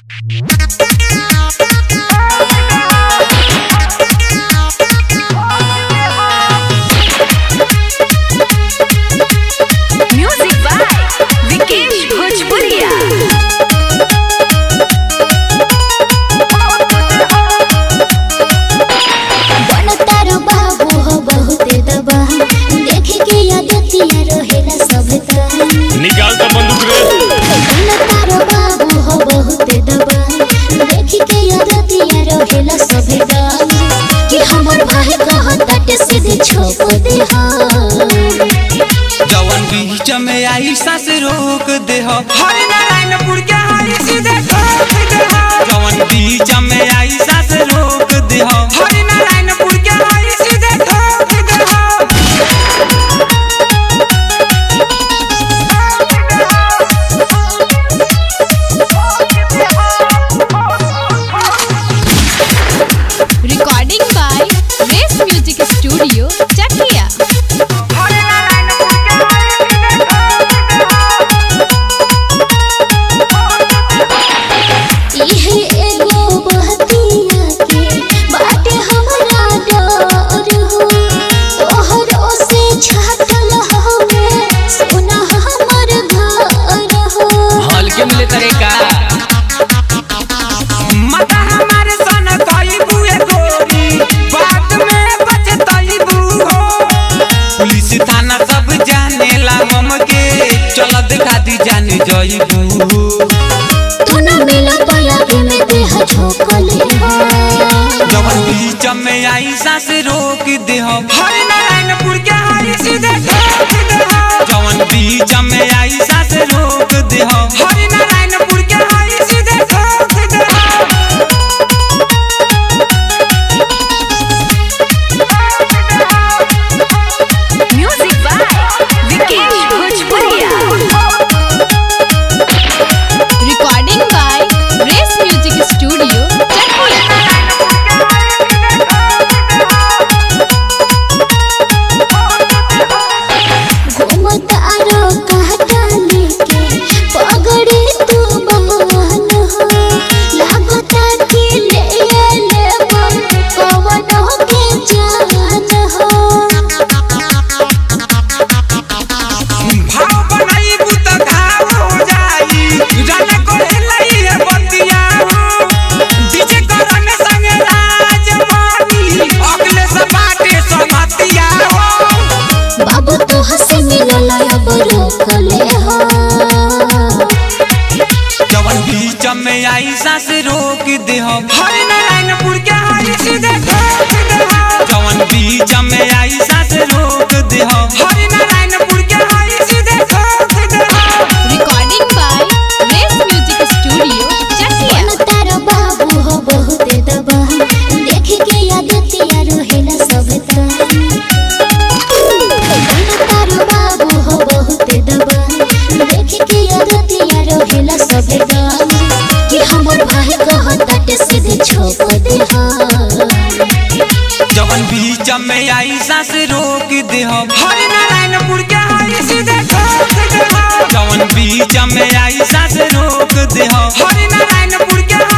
music by Vikesh भोजपुरिया बनतारो बाबू हो बहुते दबा देखे के आदतिया रहेला सबता निकाल तो बंदूक रे बनतारो बाबू हो बहुते दबा देखे के आदतिया रहेला सबता कि हमर भाई कहताटे सीधे छोप दे जवन बीच में आई सास रोक दे हो हरि नारायणपुर के हरि सीधे ठोक दे हो जवन बीच में आई सास रोक दे हो हरि नारायणपुर के हरि सीधे ठोक दे हो recording by race music studio Chakiya Hari Narayanpur के हरि सीधे ठोक दे हो इहे एगो बहतिया के बाटे हमरा डर हो तोहरो से छाटल हमे सोना हमर घर हो हल्के मिले तरे का माता हमारे सन कई बुए गोरी बात में बचतई बू हो पुलिस थाना सब जानेला हमके चल दिखा दी जान जईबू तू न मिल पाया के में देह झोंकले हो जवन बीच में आई सास रोक दे हो हरि नारायणपुर के हरि सीधे ठोक दे हो जवन बीच में आई सास रोक दे हो हरि नारायणपुर के हरि सीधे ठोक दे हो music by Vikesh Bhojpuriya recording by race music studio Chakiya घूमत आरो कहता लेके पगड़ी तू बहन हो लागता कि ले ले पवन के जान हो भाव बनाईबू त घाव हो जाई जाने कोहे लई है बतिया हो डीजे करन संगे राज मानी अगले से बाटे समतिया हो बाबू तो हंसे मिलल अब रोकले हो जवन बीच में आई सास रोक दे हो हरि नारायणपुर के हरि सीधे ठोक दे हो जवन बीच में आई सास रोक दे हो हरि नारायणपुर के हरि सीधे ठोक दे हो recording by race music studio Chakiya मन तारो बाबू हो बहुते दबा देखे के आदतिया रहेला सबता मन तारो बाबू हो बहुते दबा देखे के आदतिया रहेला सबता कि हमर भाई कहताटे सीधे छोप दे जवन बीच में आई सास रोक दे हो हरि नारायणपुर के हरि सीधे ठोक दे हो जवन बीच में आई सास रोक दे हो हरि नारायणपुर के